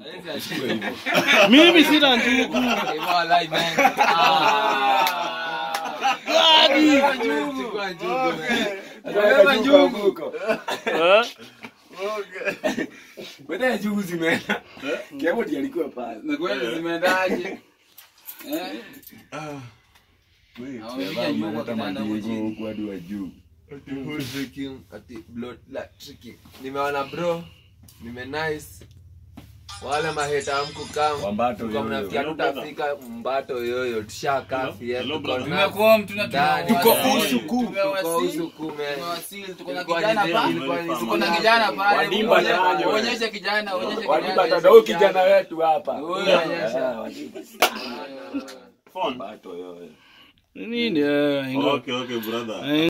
Mimi sina njugu. Gadi. Ataweka njugu huko. Eh? Baada ya njugu zimeenda. Kiamo ndiye alikuwa pale. Na kweli zimeendaje? Eh? Amepiga nyuma kitanda huko chini. huko hadi wa juu. nimeona bro nime nice wale maheta amkukam Wambato yoyo. mnafikia tutafika mbato yoyo tushakaa Hello, brother. Tumekuwa tuna Ndani. tuko Ndani. usuku. Tuko Tumewasili. usuku, man. Tumewasili. Tuko na Ilikuwa kijana ni- pale. ilikuwa ni- Tuko na kijana pale. Wadimba Onyesha- chanjo. Onyesha kijana, onyesha Wadiba kijana. tata huyu kijana wetu hapa. Huyu onyesha. Ah, Wadiba. Phone. Wambato yoyo. Nini? eh, ingo- Okay, okay, brother. eh,